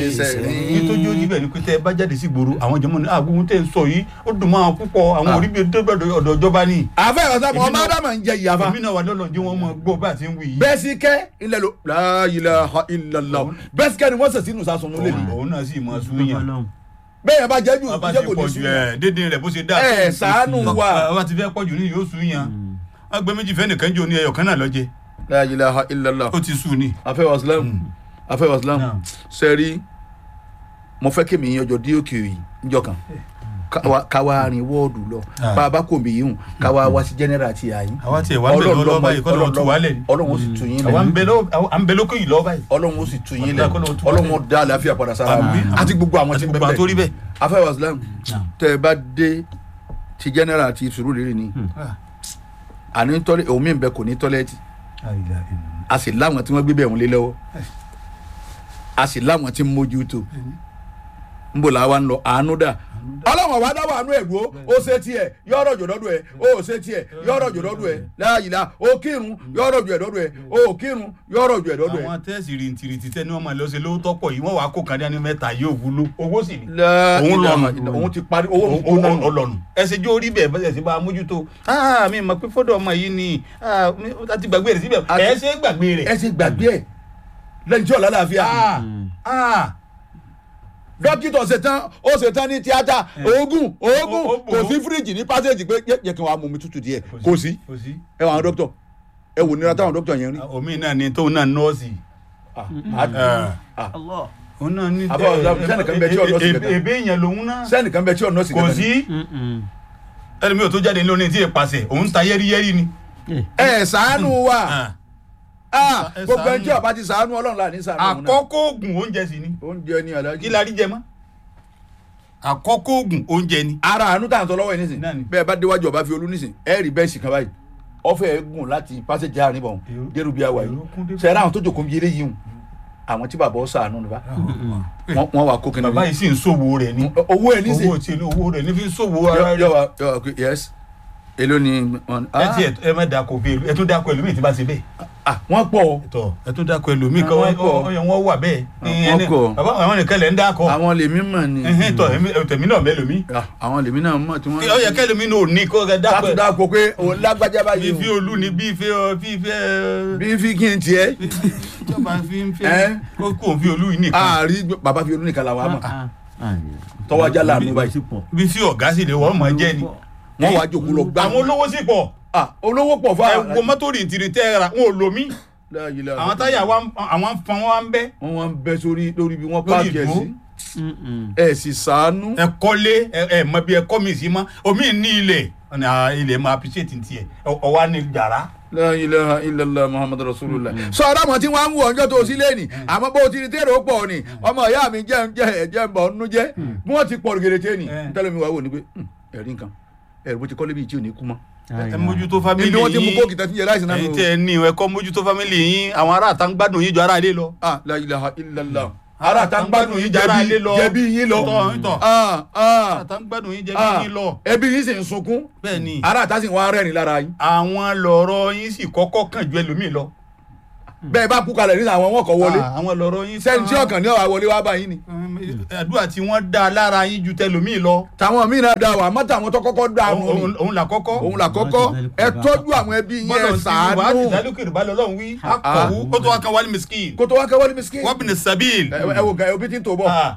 ní tó jó níbẹ̀ ni pé tẹ́ ẹ bá jáde sí gbòòrò àwọn jọmọ ní àgbóhun tẹ́ ẹ ń sọ yìí ó dùn máa púpọ̀ àwọn orí bíi tó bẹ̀rẹ̀ ọ̀dọ̀ ìjọba ni. àfẹ́ ọ̀sán ọmọ Èmi náà- ádámà ń jẹ ìyàfa èmi náà wà lọ́lọ́ jẹ́ wọ́n mọ̀ gbọ́ bá a ti ń wí yìí. bẹ́ẹ̀ sí kẹ́ ilẹ̀ ló la ilaha illallah bẹ́ẹ̀ sí kẹ́ ni wọ́n sẹ̀ sínú sásùn lólè mi òun náà sì mọ súnyàn. bẹ́ẹ̀ yẹn bá jẹ́ jù wọ́n bá jẹ́ ti kò ní pọ̀ jù sùn ẹ̀ dédé rẹ̀ bó ṣe dá. ẹ̀ ṣàánú wa wọ́n bá ti fẹ́ pọ̀ jù ní yóò súnyàn. wọ́n gbé méjì fẹ́ nìkan jò ní ẹyọ kan náà lọ́jẹ́ la ilaha illallah ó ti sùn ni. afẹ́ waslam afẹ́ waslam Naam. sẹ́rí mo fẹ́ kí mi yànjọ dí òkè yìí níjọ́ kan Káwa- káwa rin wọ́ọ̀dù lọ Ah. bá a bá kò mí yìí hùn káwa wá sí general àti àyín àwa tiẹ̀ wá ń bẹ̀ lọ́wọ́ báyìí kọ́ lọ́wọ́ tù wálẹ̀ ni. ọlọ́run ó sì tù yín àwa ń lẹ̀ bẹ lọ́wọ́ à ń bẹ lókè yìí lọ́wọ́ báyìí. ọlọ́run ó sì tù yín lẹ̀ Ọlọ́run kọ́ lọ́wọ́ tù wá ọlọ́run lẹ̀. ó dá àlàáfíà padà sára wa Àmín. àti gbogbo àwọn tí àti ń gbogbo àwọn tó rí bẹ́ẹ̀ bẹ́ẹ̀. afẹ́ waslam tẹ́ ẹ bá dé ti general àti Sùúrùlérè ni àní tọ́lẹ̀ òun mi ń bẹ kò ní tọ́lẹ̀tì a sì láwọn tí wọ́n gbé bẹ̀ wọ́n lé lọ́wọ́ a sì láwọn tí ń mójútó ń bò láwa ń lọ àánú dà ọlọ́wọ̀n wa dáwọ́ àánú ẹ̀ dúró ó ṣe tiẹ̀ yọ̀rọ̀ jò lọ́dún ẹ̀ ó ṣe tiẹ̀ yọ̀rọ̀ jò lọ́dún ẹ̀ láàyìlá ó kírun yọ̀rọ̀ jò ẹ̀ lọ́dún ẹ̀ ó kírun yọ̀rọ̀ jò ẹ̀ lọ́dún ẹ̀. àwọn tẹ́sì rìntìrìntì tẹ́ni wọ́n máa lọ sí lówó tọ́pọ̀ yìí wọ́n wàá kó kan dání mẹ́ta yóò wúlò owó sì ni. òun Òun lọ́nu. lọ́nu òun ti parí owó ó òun lọ́nu. ọlọ́nu ẹsẹ̀ jó rí bẹ́ẹ̀ bẹ́ẹ̀ sì bá a mójútó ah mi mọ̀ pé fọ́dọ̀ ọmọ yìí ni ah mi- a ti gbàgbé rẹ̀ síbẹ̀ A ti- ẹ̀ ṣe é gbàgbé rẹ̀ ẹ ṣe gbàgbé ẹ lẹ́yìn tí ọ̀la láàfíà ah ah dókítà ṣetán ó ṣetán ní tíátà oògùn oògùn Ó- ó bò kò ó. sí fíríjì ní pásẹ̀jì pé yẹ yẹ kí wọ́n á mú mi tútù díẹ̀ kò sí kò sí ẹ wà àwọn dókítà ẹ wò nira táwọn dókítà yẹn rí. omi náà ni tóun náà nọ́ọ̀sì Ah, Ah. ah. òun náà ní Àbá ọ̀dọ́, sẹ́nìkan bẹ tí ọ̀dọ́ sí kankan. ebe yẹn lòun náà sẹ́nìkan bẹ tí ọ̀nà sì kò kankan ni. sí ẹni mi ò tó jáde lónìí tí ì pàṣẹ òun ta yẹ́rìyẹ́rì ni. ẹ ṣàánú wa Ah. Ah, ẹ gbogbo ẹni ṣàánú. tí ọba ti ṣàánú ọlọ́run láàánú ṣàánú òun náà. àkọ́kọ́ oògùn oúnjẹ sì ni oúnjẹ ni alájí. kí la rí jẹ mọ́ àkọ́kọ́ oògùn oúnjẹ ni. ara àánú tá à ń sọ lọ́wọ́ yìí nísìn Náà ni. bẹ́ẹ̀ bá déwájú ọba fi olú nísìn ẹ rí bẹ́ẹ̀sì kan báyìí ọfẹ́ ẹ gùn láti pásẹ̀jì àárín bọ̀ Èrò- dérú bí àwà yìí èrò kún dé- sẹ́yìn àwọn tó jòkó bí eré yìí hùn àwọn tí bàbá ọ ṣàánú nípa wọ́n wà kó kí ni. bàbá yìí sì ń ṣòwò rẹ̀ ni owó ẹ nísìn owó tí owó rẹ̀ ní fi ń ṣòwò ara yọ rẹ̀. wa yọ wa pé yes èló ni wọn. ẹ ti ẹ má dako bí ẹ tún dako ẹlòmíì tí bá ṣe bẹ́ẹ̀. ah wọ́n pọ̀ o tọ ẹ tún dako ẹlòmíì kọ́ Àwọn kọ̀. ọyọ wọn wà bẹ́ẹ̀. Àwọn Ẹni- kọ̀. bàbá àwọn nìkan lẹ̀ ń dákọ̀. àwọn lèmi mọ̀ ni. Ẹhẹ́n, tọ èmi- tèmi náà mẹ́lòmíì. Ah, àwọn lèmi náà mọ̀ tí wọ́n. ó yẹ kẹ́lòmíì náà ò ní kó rẹ dákọ̀ láti ẹ̀. dáko pé òun lágbájá bí báyìí fi o olú ni bí fi ọ bí fi ẹ. bí fi kí n tiẹ̀ ìjọba fi ń Ẹ́. fẹ́ kó kó fi olú yìí nìkan. àárí bàbá fi olú nìkan la wà á mọ̀ tọ́wọ́ ajá láàánú báyìí bí fi ọ̀gá sì lè wọ́n mọ̀ jẹ́ ni. wọ́n wàá jòkó lọ gbá. àwọn olówó sì pọ̀ ah olówó pọ̀ fún ẹ wo mọ́tò rìntìrì tẹ́ ẹ ra wọn ò lò mí. àwọn táyà wa ń- àwọn fan wa ń bẹ́. wọ́n wá ń bẹ́ sórí lórí bí wọ́n Lórí páàkì ẹ̀ ìdúró. sí ẹ̀ sì sàánú. ẹ kọ́lé ẹ ẹ mọ bí ẹ kọ́ mi sí mọ́ omi ní ilẹ̀ ọ̀nà à, ilẹ̀ máa appreciate ti ẹ̀ ọwá ní yàrá. la ilaha illallah muhammadu rasulullah. sọ ọ̀rọ̀ àwọn tí wọ́n á ń wọ̀ ọjọ́ tó sí lẹ́nì àmọ́ bó o ti rí tèrè ó pọ̀ ni ọmọ ìyá mi jẹ́ ń jẹ́ ẹ̀jẹ̀ ń bọ̀ ọ́nú jẹ́ bí wọ́n ti pọ̀ gèrètè ni Eh. ntẹ́lẹ̀ mi wà wò ni pé "Hmm, ẹ̀rí nǹkan ẹ̀rí bó ti kọ́lé bíi tí ò ní kú mọ́. ẹ mójútó family ibi wọ́n ti mú yín kóòkì tẹ́tí yẹ láìsí náà ẹ̀yin nù. tẹ́ ẹ ní ẹ kọ́ mójútó family yín àwọn ará àtà ń gbádùn yín jọ ará ilé lọ. ah la ilaha illallah. ara ta ń gbádùn yín Jara jẹbi ilé lọ. jẹbi yín lọ. Tọ́, tọ́. ah ah àtà ń gbádùn yín jẹ́ ah bí yín lọ. ẹbí yín sì ń sunkún bẹ́ẹ̀ ni ara ta sì ń wá rẹ́rìn lára yín. àwọn lọ̀rọ̀ yín sì kọ́kọ́ kàn ju ẹlòmíì lọ. bẹ́ẹ̀ bá kú kalẹ̀ nínú àwọn wọn kọ̀ wọlé Ah, àwọn lọ̀rọ̀ yín sẹ́ni tí ọkàn ní ọ̀wá wọlé wá bá yín ni. àdúrà tí wọ́n dá lára yín ju tẹlòmíì lọ. tàwọn míì náà dá wà má tàwọn tó kọ́kọ́ dá Òun- wọn ni òun òun là kọ́kọ́. òun là kọ́kọ́ ẹ tọ́jú àwọn ẹbí yín ẹ bọ́lọ̀ sí wàá ti ṣàánú dálókè rẹ̀ bá lọ́lọ́run wí. akọ̀wú ó tó wá kan wálé miskin. kó tó wá kẹ́wọ́lé miskin. wọ́n bìnrin sabil. ẹ ẹ wò gan ẹ òbí tí ń tò bọ̀. Ah,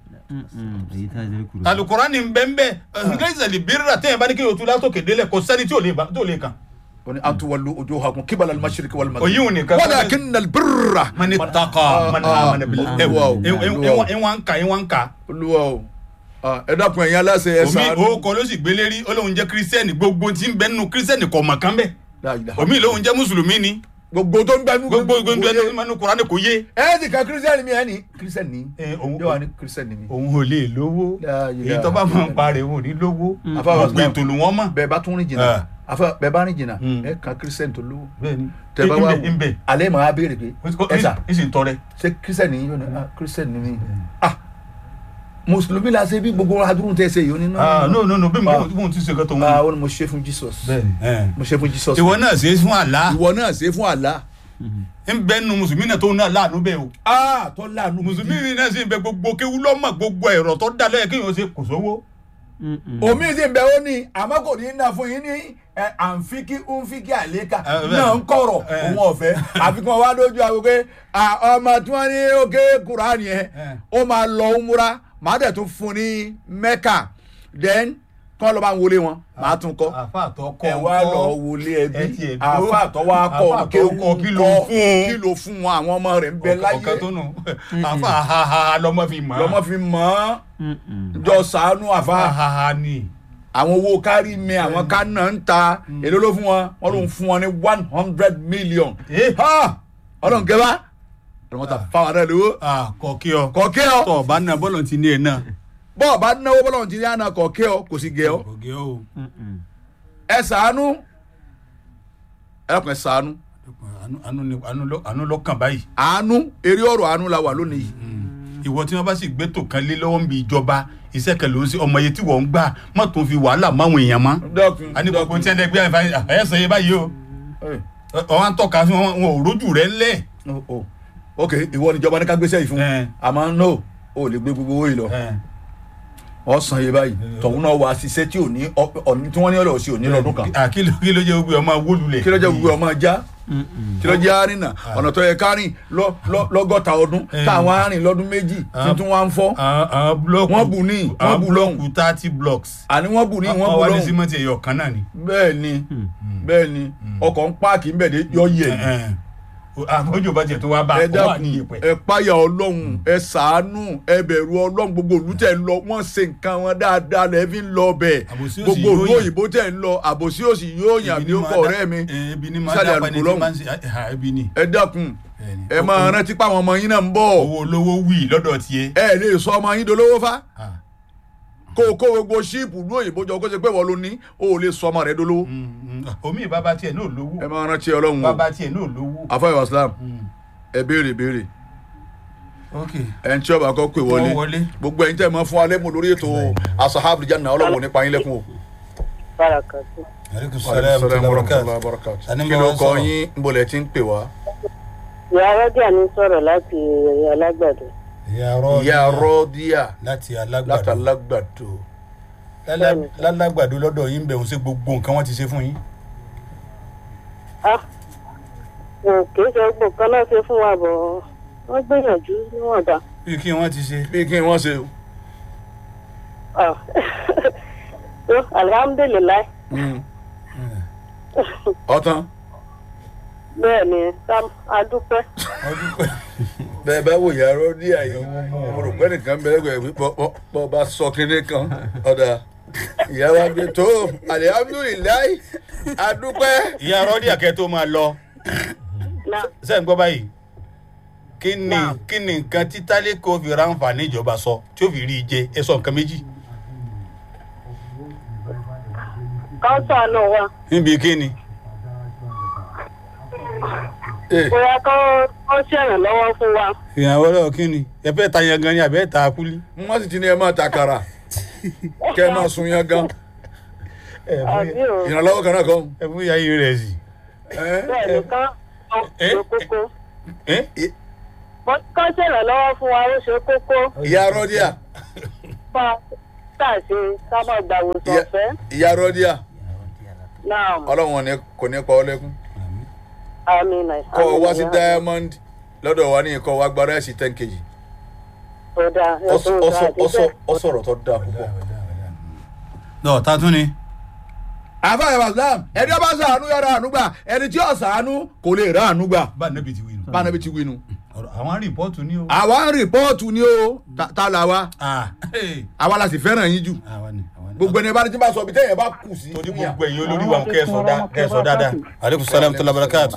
alukurani bẹ́ẹ̀nbẹ́ ngẹ́sẹ̀lì bírira tẹ́yìn bá ní kí o tún látòkè délẹ̀ kò sẹ́ni tí ò lè bá- tí ò lè kàn. wọ́n ní atuwalu wujuhakum qibala al-mashriqi wal maghrib. òyìn ò ní kan. walakinna al-birra. mani taka mani ah, amana bil ah, ẹ wow, wow. ìwọ̀n ń ka ìwọ̀n ń ka. olúwa o Ah, ẹ dákun ẹ̀yin aláṣẹ ẹ omi ṣàánú. òkò ló sì gbélé rí olóhùn jẹ́ kírísítẹ́nì gbogbo tí ń bẹ nínú kírísítẹ́nì kọ̀ mọ̀ kán bẹ́ẹ̀. La ilaha omi lóhùn jẹ́ mùsùlùmí ni gbogbo tó ń gbẹnu gbogbo gbogbo nínú kurani kò yé. ẹ ti ka kírísítẹ́nì mi ẹ ní kírísítẹ́nì ní Eh, òun- yóò wá ní kírísítẹ́nì mi. òun ò lè lówó La ilaha èyí tó bá máa ń parẹ́ òun ò ní lówó Àfáà gbogbo ètò ló wọ́n mọ̀. bẹ́ẹ̀ bá tún rìn jìnnà Ah. àfẹ bẹ́ẹ̀ bá rìn jìnnà Mm. ẹ kan kírísítẹ́nì tó lówó. bẹ́ẹ̀ni tẹ bá wá ń bẹ alẹ́ màá béèrè pé ẹ sà ń sì ń tọrẹ. ṣé kírísítẹ́nì yìí yóò ní ah kírísítẹ́nì mi ah mùsùlùmí la ṣe bí gbogbo adúrún tẹ ṣe yìí ó ní ah no no no bí Ah. mo ti ṣe kọ́ tó ah wọn. ó ní mo ṣe fún jesus bẹ́ẹ̀ni. mo ṣe fún jesus ìwọ náà ṣe é fún àlá ìwọ náà ṣe fún àlá ń bẹ nu mùsùlùmí náà tó náà láàánú bẹ́ẹ̀ o aa tó láàánú mùsùlùmí náà sì ń bẹ gbogbo kéwú lọ́mọ gbogbo ẹ̀rọ tó dá lẹ́yìn kéèyàn ṣe kò sówó. omi sì ń bẹ ó ní àmọ́ kò ní í ná fún yín ní ẹ, àǹfíkí ńfíkí àlékà Ẹ, bẹ́ẹ̀. náà ń kọ̀rọ̀ Ẹ. òun ọ̀fẹ́ àfikún wa lójú àwọn pé à, ọmọ tí wọ́n ní òkè kúránì yẹn Ẹ. ó máa lọ umura màá dẹ̀ tún fún ní mẹ́kà then kọ́ lọ́ bá ń wọlé wọn màá tún kọ́ àfa àtọkọ ẹ wá lọ wọlé ẹ ẹbí tiẹ̀ dúró. àfa àtọwọ́ akọ Àfáà tó kọ́ kí ló fún un? kí ló fún wọn àwọn ọmọ rẹ̀ ń bẹ láyé ọ̀kan tó nù àfa àhàhà lọmọ fi mọ̀ lọ́mọ fi mọ̀ ọ́n jọ sànú àfa àhàhà ni àwọn owó kárí mi àwọn kánà ń ta èló ló fún wọn wọn ló ń fún wọn ní one hundred million Eh. Ha! ọlọ́run kẹfà ọlọ́run ta fáwọn ará lówó kọ̀ọ̀kí ọ kọ̀ọ̀kẹ́ ọ tọ̀ ọba náà bọ́lọ̀ ti ní ẹ̀ náà. bọ́ọ̀ bá náwó bọ́lọ̀ ti ní àná kọ̀ọ̀kẹ́ ọ kò sì gẹ̀ ọ kọ̀ọ̀kí ọ ẹ sànú ẹ lọ́kàn ẹ sànú Àánú- àánú ni- àánú ló- àánú lọ́kàn báyìí. àánú eré ọ̀rọ̀ àánú la wà lónìí yìí ìwọ tí wọn bá sì gbé tó kan lé lọ́wọ́ ń bi ìjọba iṣẹ́ kan ló ń ṣe ọmọ yẹn tí wọ́n ń gbà má tó fi wàhálà máwọn èèyàn mọ́. dọ́kun a ní gbogbo tí wọn lè gbé àyẹ̀fà ẹ̀yẹ́sọ̀ yẹ báyìí o ọwọ́ ń tọ́ka sí wọn wọn ò rójú rẹ̀ ńlẹ̀. ok ìwọ níjọba ní ká gbéṣẹ́ yìí fún Ẹ. àmọ́ no o lè gbé gbogbo owó yìí lọ ọ̀sán yìí báyìí tọ̀hún náà wà ṣiṣẹ́ tí ò ní ọ- ọ̀ní tí wọ́n ní ọ̀lọ́ sí òní lọ́dún kan À, kí ló kí ló jẹ́ gbogbo ọmọ wólulẹ̀. kí ló jẹ́ gbogbo ọmọ já kí ló jẹ́ àrìnà ọ̀nà tó yẹ kárìn lọ- lọ- lọ́gọ́ta ọdún Ẹ. táwọn àrìn lọ́dún méjì tuntun wá ń fọ́ àwọn àwọn búlọ́ọ̀kù Wọ́n bù ní, wọ́n àwọn bù lọ́hùn. búlọ́ọ̀kù thirty blocks. àní wọ́n bù ní wọ́n bù wá ní lọ́hùn símẹ́ǹtì ẹ̀yọ̀ kan náà ni. bẹ́ẹ̀ ni bẹ́ẹ̀ ni ọkọ̀ ń páàkì ńbẹ̀ dé yọ yẹ̀ ni. àbójú bá tiẹ̀ tó wá bá ẹ a wà ní dákun ìyẹ̀pẹ̀. ẹ páyà ọlọ́run ẹ sàánú ẹ bẹ̀rù ọlọ́run gbogbo òlú tẹ̀ ń lọ wọ́n ṣe nǹkan wọn dáadáa lẹ́ fi ń lọ bẹ̀ Àbòsí òsì gbogbo yóò òlú yàn. òyìnbó tẹ̀ ń lọ àbòsí òsì yóò yàn bí ó kọ̀ ọ̀rẹ́ mi ebi ni máa sálẹ̀ dá pa ni àlùkò tí lọ́hùn máa ń ṣe ah, ebi ni. ẹ dákun Bẹ́ẹ̀ni. ẹ máa rántí pé àwọn ọmọ yín náà ń bọ̀ owó olówó wì lọ́dọ̀ tiẹ̀. ẹ lè sọ ọmọ yín dolówó fá Ah. kó o kó gbogbo ṣíìpù ní òyìnbó jọ kó ṣe pé wọ́n ló ní o ò lè sọ ọmọ rẹ dolówó Mm, mm. omi bàbá tiẹ̀ náà ẹ lówó máa rántí ọlọ́run o bàbá tiẹ̀ náà lówó. afáyọ̀ islam Mm. ẹ béèrè béèrè ok ẹ ń tí ọba kọ́ pé wọlé Wọ́n wọlé. gbogbo ẹ̀yin tẹ́ ẹ máa fún alẹ́ mọ̀ lórí ètò asahabu janna ọlọ́wọ́ nípa yín lẹ́kùn o. barakatu. aleykum Salaam salaam wa warahmatullahi rahmatulah. wabarakatuh. Ani kí mo ló wá kọ sọ̀rọ̀. yín ń bolẹ̀ tí ń pè wá. ìyá rọ́díà ní sọ̀rọ̀ láti alágbàdo. ìyá rọ ìyá rọ́díà láti láti alágbàdo alágbàdo. Lálá- lálágbàdo lọ́dọ̀ yín bẹ̀ ń ṣe gbogbo nǹkan wọ́n ti ṣe fún yín. Ah, wọn kì í ṣe gbogbo kan náà ṣe fún wa bọ̀ wọ́n gbìyànjú níwọ̀nba. bí kí wọ́n ti ṣe. bí kí wọ́n ṣe o. Ah, so, alhamdulilayi Mm. ọ̀tán bẹ́ẹ̀ ni sam adúpẹ́. ọdún pẹ́. bẹ́ẹ̀ bá wò ìyá rọ́díà yìí mo rò pé nìkan bẹ̀rẹ̀ pé bọ́ bá sọ kinní kan ọ̀dà ìyá wa gbé tó alihamudulilayi adúpẹ́. ìyá rọ́dí àkẹ́ tó máa lọ na sẹ́yìn gbọ́ báyìí kí ni Naam. kí ni nǹkan tí tálíkò fi ráǹfààní ìjọba sọ tí ó fi rí i jẹ ẹ sọ nǹkan méjì. káńsà náà wà níbi kí ni. Eh, bóyá kán ṣèrànlọ́wọ́ fún wa. ìyàwó lọ́wọ́ kí ni ẹ fẹ́ ta yangan ni àbẹ́ ta kúlí. wọ́n sì ti ní ẹ máa takara kẹ́ ẹ máa sun yan gan àbí o ìrànlọ́wọ́ kan náà kan. ẹ fún ìyá yìí rẹ̀ sí. Eh? bẹ́ẹ̀ ni kán Eh? ṣe kókó. ẹ kán ṣèrànlọ́wọ́ fún wa ó ṣe kókó. ìyá rọ́díà bá a ṣe ká má gbàwòsàn Ìyá- ọ̀fẹ́. ìyá rọ́díà náà ọlọ́run ní kò ní pa ọ́ lẹ́kún àmì náà. kọ́ ọ wá sí diamond lọ́dọ̀ wa ní ikọ̀ wa gba ráìsì ten kg ọ̀dà Ọ- ọ sọ- ọ sọ- ọ sọ̀rọ̀ tó dáa púpọ̀. lọ ta tún ni. àfààní wàsílám ẹni ọba sàánú yọrọ àánú gbà ẹni tí ó sàánú kò lè rà àánú gbà bá a nẹ́bi ti wí nù. bá anabi ti wí nu. ọ̀rọ̀ àwọn rìpọ́ọ̀tù ni o. àwa ń rìpọ́ọ̀tù ni o ta- ta la wa Ah, hey. àwa la sì fẹ́ràn yín jù àwa ni àwa ni. gbogbo ẹni bá ní tí bá sọ bí tẹ́yẹ̀ bá kù sí. torí gbogbo ẹ̀yin olórí wa kẹ́sọ̀ dá kẹ́sọ̀ dáadáa. aleykum salaam tó labarakatu.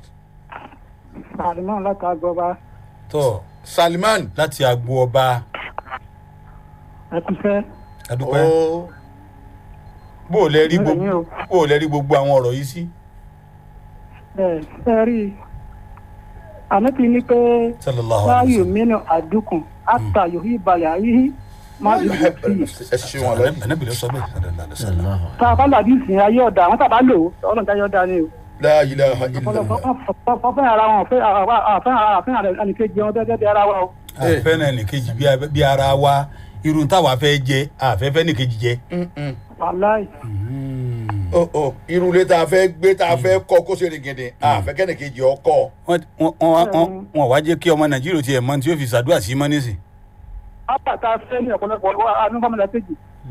Àlùmọ́ láti agbọ́ba tó Salman láti agbo ọba ẹkúnfẹ́ adúpẹ́ ó bó o lẹ rí Bẹ́ẹ̀ gbogbo ni o. bó o lẹ rí gbogbo àwọn ọ̀rọ̀ yìí sí. ẹ̀ ẹ rí i. Ànábì ní pé sallallahu láàyò alayhi wa mìíràn àdúkùn àtà yòóhì balẹ̀ àyíhí má lè lè fi. ẹ ṣe wọn lẹ́yìn. sallam. anabi ló sọ bẹ́ẹ̀ sallallahu alayhi wa sallam. Tá a bá làdí ìsìn ayé ọ̀dà àwọn tàbá lò ó ọlọ́run jáyé ọ̀dà ni o. la ilaha ọ̀pọ̀lọpọ̀ illallah. ọ̀fẹ́ ara wọn ọ̀fẹ́ àfẹ́ ẹnìkejì wọn gẹ́gẹ́ bí ara wa o. Eh. àfẹ́ náà nìkejì bí a- bí ara wa irun táwa fẹ́ jẹ àfẹ́fẹ́ nìkejì jẹ. Mm-mm. wàláì ọ ọ irúlé tá a fẹ́ gbé tá a fẹ́ kọ́ kó ṣe rìngìndì àfẹ́kẹ́ni kejì ọkọ. wọ́n wọ́n- wọ́n wọ́n- wọ́n wá jẹ́ kí ọmọ nàìjíríà tiẹ̀ mọ tí yóò fi ṣàdúrà sí mọ́ nísìn. ápà tá a fẹ́ ní ọ̀pọ̀lọpọ̀ anúfàmìlà kejì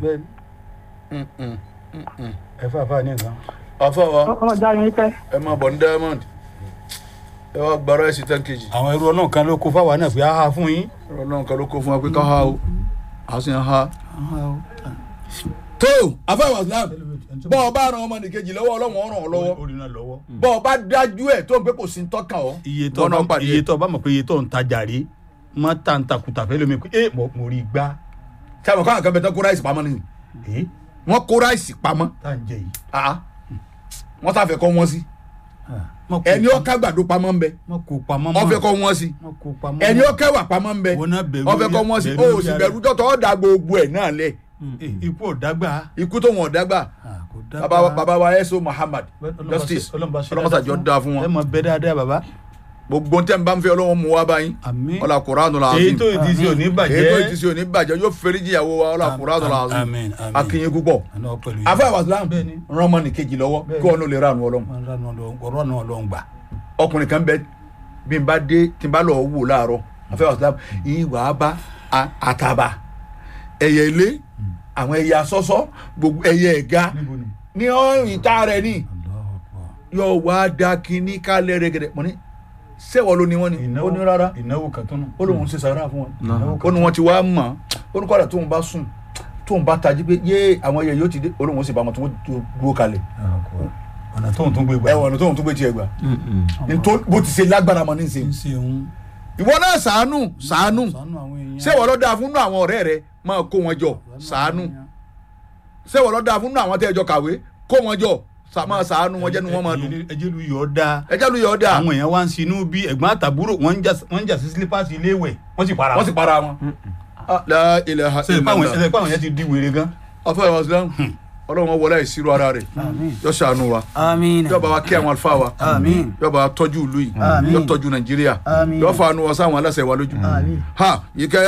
ẹ fà fà ní nǹkan. àfọwọ́ ọlọ́jà yín pẹ́. ẹ máa bọ̀ ní diamond ẹ wá gbàrọ ẹ̀ sí ten kg. àwọn ẹrú ọlọ́run kan ló kó fáwa náà pé á ha fún yín. ọlọ́run kan ló kó fún wa pé ká ha o a sì ń ha. tó àfọwọ́ islam bọ́ ọ bá ran ọmọ nìkejì lọ́wọ́ ọlọ́run ó ràn ọ́ lọ́wọ́ ó rí náà lọ́wọ́. bọ́ ọ bá dájú ẹ̀ tó ń pé kò sí ń tọ́ka ọ́ iye tó wọ́n náà bá pàdé iye ẹ̀. tó bá mọ̀ pé iye tó ń tajà rí má ta ń takùtà fẹ́ lómi pé ẹ mo mo rí gbá. sábà káwọn kan bẹ tán kó ráìsì pamọ́ nìyí ẹ wọ́n kó ráìsì pamọ́ tá à ń jẹ yìí. ah wọ́n sáfẹ́ kọ́ wọ́n sí Má kó ẹni ó pam- ká gbàdo pamọ́ ń bẹ má kó pamọ́ wọ́n fẹ́ kọ́ wọ́n sí má kó pamọ́ ẹni mọ́. ó kẹwà pamọ́ ń bẹ Wọ́n náà bẹ̀rù wọ́n fẹ́ kọ́ orí- wọ́n sí bẹ̀rù o orí sì ara. bẹ̀rù tọ́tọ́ ọ̀ da gbogbo ẹ̀ náà lẹ̀ Eh, ikú ò dágbà. ikú tó wọn ò dágbà Ah, kò baba wa- baba wa ẹ̀sọ́ muhammad justice ọlọ́mọsàjọ́ dáa fún ẹ wọn mọ bẹ dáadáa baba. gbogbo tẹ́ ń bá ń fẹ́ ọlọ́wọ́n mú wa báyìí àmín. ọlá kuranu la èyí azim tó ti ṣe òní bàjẹ́. èyí tó ti ṣe òní bàjẹ́ yóò fẹ́rí jìyàwó wa ọlá kuranu la azim àmín àmín. akínyìn púpọ̀ àná pẹ̀lú yìí. afẹ́ àwàsílám Bẹ́ẹ̀ni. rán ọmọ nìkejì lọ́wọ́ Bẹ́ẹ̀ni. kí wọn ló lè ránu ọlọ́run ọ̀rọ̀ náà ló ń gbà. ọkùnrin kan bẹ bí n bá dé tí n bá lọ wò láàárọ̀ afẹ́ àwàsílám yìí wà á bá a- àtàbà ẹyẹ ilé àwọn ẹyẹ asọ́sọ́ gbogbo ẹyẹ ẹ̀ga níbo ni. ní ọ ìta rẹ̀ ní Allahu Akbar. yóò wá da kínní kálẹ̀ rẹ̀gẹ̀dẹ̀ mọ́ ní sẹ́wọ̀ ló ní wọ́n ní ó ní rárá ìnáwó kan tó nù. ó lóun ṣe sàárà fún wọn ìnáwó ó ní wọ́n ti wá mọ̀ ó ní kọ́dà tóun bá sùn tóun bá tají pé yé àwọn ẹyẹ yóò ti dé ó lóun ó sì bá wọn tó wọ́n dúró kalẹ̀ ọ̀nà tóun tún gbé gbà. ẹ̀wọ̀n ọ̀nà tóun tó gbé tiẹ̀ gbà nítorí bó ti ṣe lágbára mọ́ ní í ṣe ń ṣe òun. ìwọ náà sàánù sàánù sànú àwọn èèyàn. sẹ́wọ̀ ló dáa fún nù àwọn ọ̀rẹ́ rẹ máa kó wọn jọ sàánù sẹ́wọ̀ ló dáa fún nù àwọn tẹ́ ẹ jọ kàwé kó wọn jọ sà- máa sàánù wọn jẹ́nu wọn máa dùn ẹjẹ lu yọ da. ẹjẹ́ lu yọ̀ ọ́ dáa àwọn èèyàn wá ń sinú bí ẹ̀gbọ́n àtàbúrò wọ́n ń jà wọ́n ń jà sí sílípàsì iléèwẹ̀ wọ́n sì para wọ́n sì para wọn. Ah, la ilaha ṣe ìpá àwọn illallah. ẹsẹ̀ ìpá àwọn yẹn ti di wèrè gan. afọ ìwà islam ọlọ́run wọn wọlé ìṣirò ara rẹ̀ yọ ṣàánú wa Àmín. yọ bá wa kí àwọn àlùfáà wa Àmín. yọ bá wa tọ́jú ìlú yìí Àmín. yọ tọ́jú nàìjíríà Àmín. yọ fa àánú wa sáwọn aláṣẹ wa lójú Àmín. ha yìí kẹ́